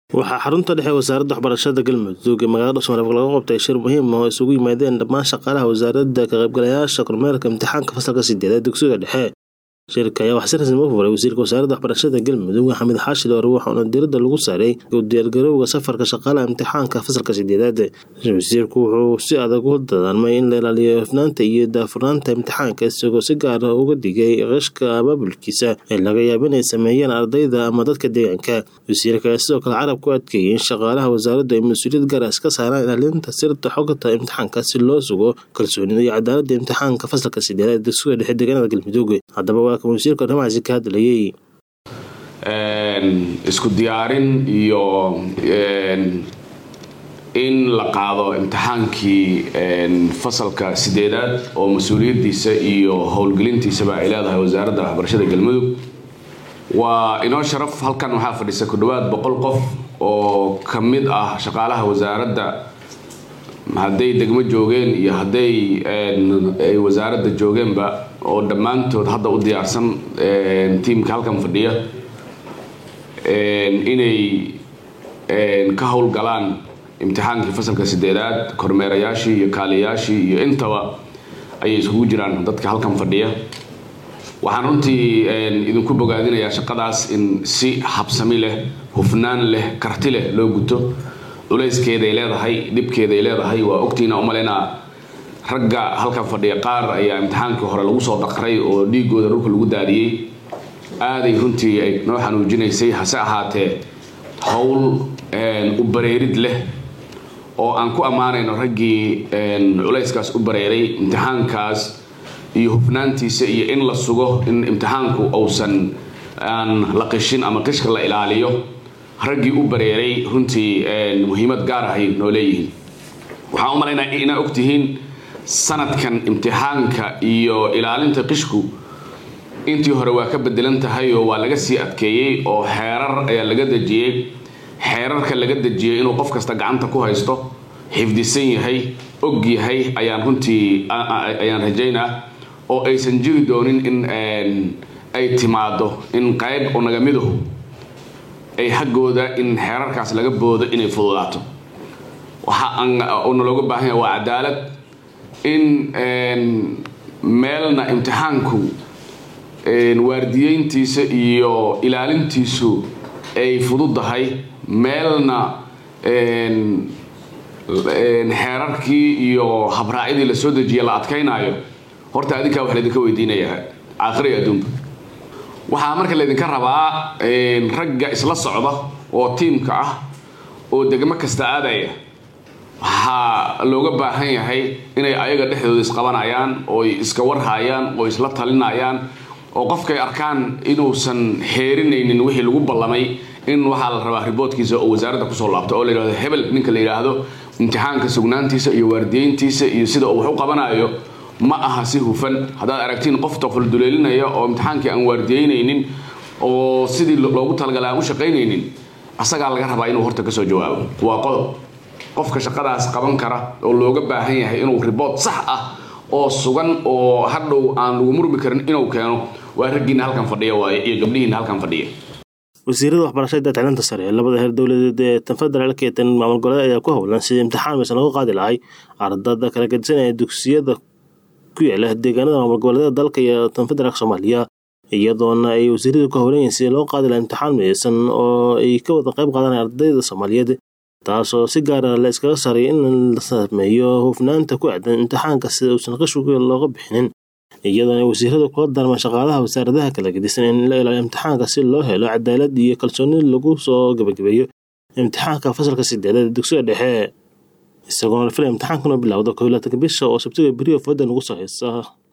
waxaa xarunta dhexe wasaaradda waxbarashada galmudug ee magaalada dhuusmareeb laga qabtay shir muhiim ah oo isugu yimaadeen dhammaan shaqaalaha wasaaradda ka qaybgalayaasha kormeerka imtixaanka fasalka sideedaad dugsiga dhexe shirka ayaa waxaa si rasmi u furay wasiirka wasaaradda waxbarashada galmudug xamid xaashid oore waxauna diiradda lagu saaray u diyaargarowga safarka shaqaalaha imtixaanka fasalka sideedaad wasiirku wuxuu si adag u dadaarmay in la ilaaliyo hufnaanta iyo daafurnaanta imtixaanka isagoo si gaar ah uga digay qishka abaabulkiisa ee laga yaabo inay sameeyaan ardayda ama dadka deegaanka wasiirka ayaa sidoo kale carab ku adkeeyay in shaqaalaha wasaaraddu ay mas-uuliyad gaar ah iska saaraan ilaalinta sirta xogta imtixaanka si loo sugo kalsoonida iyo cadaaladda imtixaanka fasalka sideedaad dugsiga dhexe deegaanada galmudug haddaba waa kan wasiirka arrimahaasi ka hadlayay isku diyaarin iyo in la qaado imtixaankii fasalka sideedaad oo mas-uuliyaddiisa iyo howlgelintiisaba ay leedahay wasaaradda waxbarashada galmudug waa inoo sharaf halkan waxaa fadhisa ku dhowaad boqol qof oo ka mid ah shaqaalaha wasaaradda hadday degmo joogeen iyo hadday ay wasaaradda joogeenba oo dhammaantood hadda u diyaarsan tiimka halkan fadhiya inay ka howlgalaan imtixaankii fasalka sideedaad kormeerayaashii iyo kaaliyayaashii iyo intaba ayay iskugu jiraan dadka halkan fadhiya waxaan runtii idinku bogaadinayaa shaqadaas in si habsami leh hufnaan leh karti leh loo guto culayskeeday leedahay dhibkeeday leedahay waa ogtiina umalaynaa ragga halkan fadhiya qaar ayaa imtixaankii hore lagu soo daqray oo dhiigooda dhulka lagu daadiyey aaday runtii ay noo xanuujinaysay hase ahaatee howl u bareerid leh oo aan ku ammaanayno raggii culayskaas u bareeray imtixaankaas iyo hufnaantiisa iyo in la sugo in imtixaanku uusan aan la qishin ama qishka la ilaaliyo raggii u bareeray runtii muhiimad gaar ahay noo leeyihiin waxaan u malaynaa inaa ogtihiin sanadkan imtixaanka iyo ilaalinta qishku intii hore waa ka bedelan tahay oo waa laga sii adkeeyey oo xeerar ayaa laga dejiyey xeerarka laga dejiyey inuu qof kasta gacanta ku haysto xifdisan yahay og yahay ayaan runtii ayaan rajaynaa oo aysan jiri doonin in ay timaado in qayb oo nagamiduhu ay xaggooda in xeerarkaas laga boodo inay fududaato waxa na looga baahan yahay waa cadaalad in meelna imtixaanku waardiyeyntiisa iyo ilaalintiisu ay fududahay meelna xeerarkii iyo habraacyadii la soo dejiya la adkaynaayo horta adinkaa wax laydinka weydiinayaa aakhira iyo adduunba waxaa marka laydinka rabaa ragga isla socda oo tiimka ah oo degmo kasta aadaya waxaa looga baahan yahay inay ayaga dhexdooda isqabanayaan ooy iska warhaayaan oo isla talinayaan oo qofkay arkaan inuusan xeerinaynin wixii lagu ballamay in waxaa la rabaa riboodkiisa oo wasaaradda kusoo laabto oo la yidhahdo hebel ninka la yidhaahdo imtixaanka sugnaantiisa iyo waardiyeyntiisa iyo sida uu wax u qabanayo ma aha si hufan haddaad aragtiin qof tofalduleelinaya oo imtixaankii aan waardiyeynaynin oo sidii loogu talagalay aan u shaqaynaynin asagaa laga rabaa inuu horta kasoo jawaabo waa qodob qofka shaqadaas qaban kara oo looga baahan yahay inuu ribood sax ah oo sugan oo hadhow aan lagu murmi karin inuu keeno waa raggiina halkan fadhiya waaye iyo gabdhihiina halkan fadhiya wasiirada waxbarashada tacliinta sare ee labada heer dowladeed ee tan federaalka iyo tan maamul goboleed ayaa ku howlan sidii imtixaan maysan lagu qaadi lahay ardada kala gedisanaya dugsiyada ku yaala deegaanada maamul goboleedyada dalka iyo tan federaalka soomaaliya iyadoona ay wasiiradu ku howlan yihiin sidii loo qaadi laha imtixaan maysan oo ay ka wada qayb qaadanaya ardayda soomaaliyeed taasoo si gaara la iskaga saray in la sameeyo hufnaanta ku aadan imtixaanka sida uusan qishwiga looga bixinin iyadoona wasiiradu kula darmaan shaqaalaha wasaaradaha kala gedisan in la ilaaliyo imtixaanka si loo helo cadaalad iyo kalsooni lagu soo gabagabeeyo imtixaanka fasalka sideedaad dugsiga dhexe isagoona la filaya imtixaankuna bilowda koylaatanka bisha oo sabtiga beriyo fooda lagu soo haysa